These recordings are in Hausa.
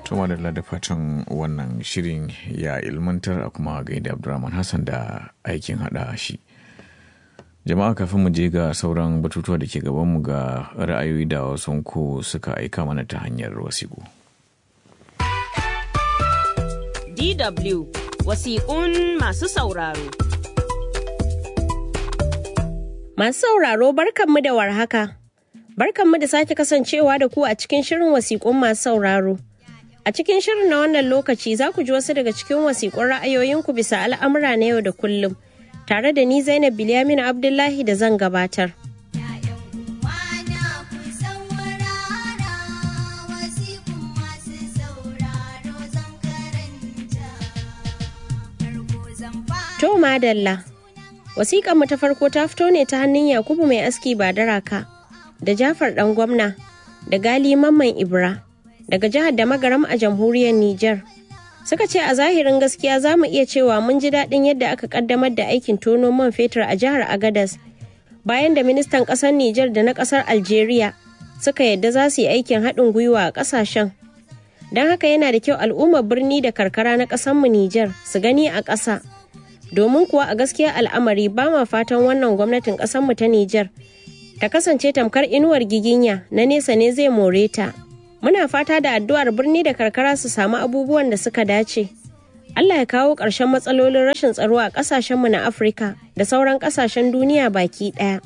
Tuma da da fatan wannan shirin ya ilmantar a kuma gaida Abdulrahman Hassan da aikin hada shi. Jama'a kafin mu je ga sauran batutuwa da ke gabanmu ga ra'ayoyi da wasu ku suka aika mana ta hanyar wasiƙu. DW wasiƙun masu sauraro. Masu sauraro barkanmu da warhaka. Barkanmu da sake kasancewa da ku a cikin shirin wasiƙun masu sauraro. A cikin shirin na wannan lokaci za ku ji wasu daga cikin wasiƙun ra'ayoyinku bisa al'amura na yau da kullum. Tare da ni Zainab Bilyamin Abdullahi da zan gabatar. To madalla. Wasiƙar mu ta farko ta fito ne ta hannun Yakubu mai aski ba daraka da Jafar ɗan gwamna da Gali Mamman Ibra daga jihar da magaram a jamhuriyar Nijar. Suka ce a zahirin gaskiya za mu iya cewa mun ji daɗin yadda aka ƙaddamar da aikin tono man fetur a jihar Agadas bayan da ministan ƙasar Nijar da na ƙasar Algeria suka yadda za su yi aikin haɗin gwiwa a ƙasashen. Don haka yana da kyau al'ummar birni da karkara na ƙasarmu Nijar su gani a ƙasa. domin kuwa a gaskiya al'amari ba ma fatan wannan gwamnatin mu ta Nijar ta kasance tamkar inuwar giginya na nesa ne zai more ta. Muna fata da addu'ar birni da karkara su samu abubuwan da suka dace. Allah ya kawo ƙarshen matsalolin rashin tsaro a ƙasashenmu na Afirka da sauran ƙasashen duniya baki ɗaya.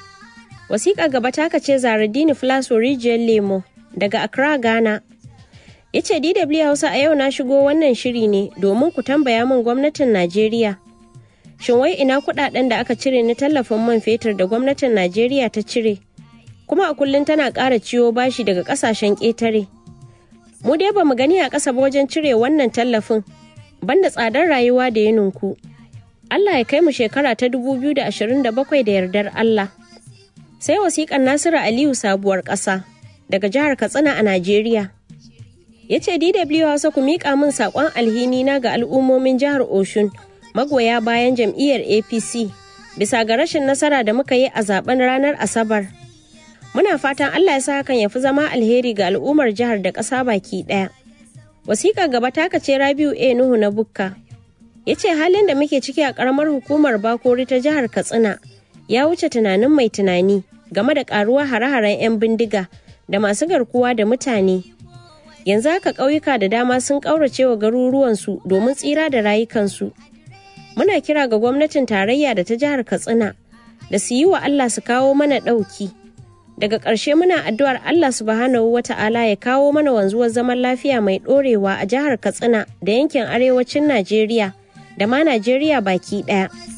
Wasiƙa gaba taka ce Zaradini Flaso Rijiyar Lemo daga Accra, Ghana. Ya ce DW Hausa a yau na shigo wannan shiri ne domin ku tambaya min gwamnatin Najeriya. shin wai ina kudaden da aka cire na tallafin man fetur da gwamnatin najeriya ta cire kuma a kullum tana ƙara ciwo bashi daga ƙasashen ƙetare mu dai ba mu gani a ƙasa wajen cire wannan tallafin banda tsadar rayuwa da ya ninku allah ya kai mu shekara ta 2027 da yardar allah sai wasiƙar nasiru aliyu sabuwar ƙasa daga jihar katsina a najeriya ya ce dw hausa ku miƙa min saƙon alhini na ga al'ummomin jihar oshun magoya bayan jam'iyyar apc bisa ga rashin nasara da muka yi a zaben ranar asabar muna fatan allah ya sa hakan ya fi zama alheri ga al'ummar jihar da ƙasa baki ɗaya wasiƙa gaba taka ce rabiu a nuhu na bukka ya ce halin da muke ciki a ƙaramar hukumar bakori ta jihar katsina ya wuce tunanin mai tunani game da ƙaruwar hare-haren 'yan bindiga da masu garkuwa da mutane yanzu haka ƙauyuka da dama sun ƙaurace wa garuruwansu domin tsira da rayukansu muna kira ga gwamnatin tarayya da ta jihar katsina da su yi wa allah su kawo mana ɗauki daga ƙarshe muna addu'ar allah subhanahu wa ta'ala ya kawo mana wanzuwar zaman lafiya mai ɗorewa a jihar katsina da yankin arewacin najeriya da ma najeriya baki ɗaya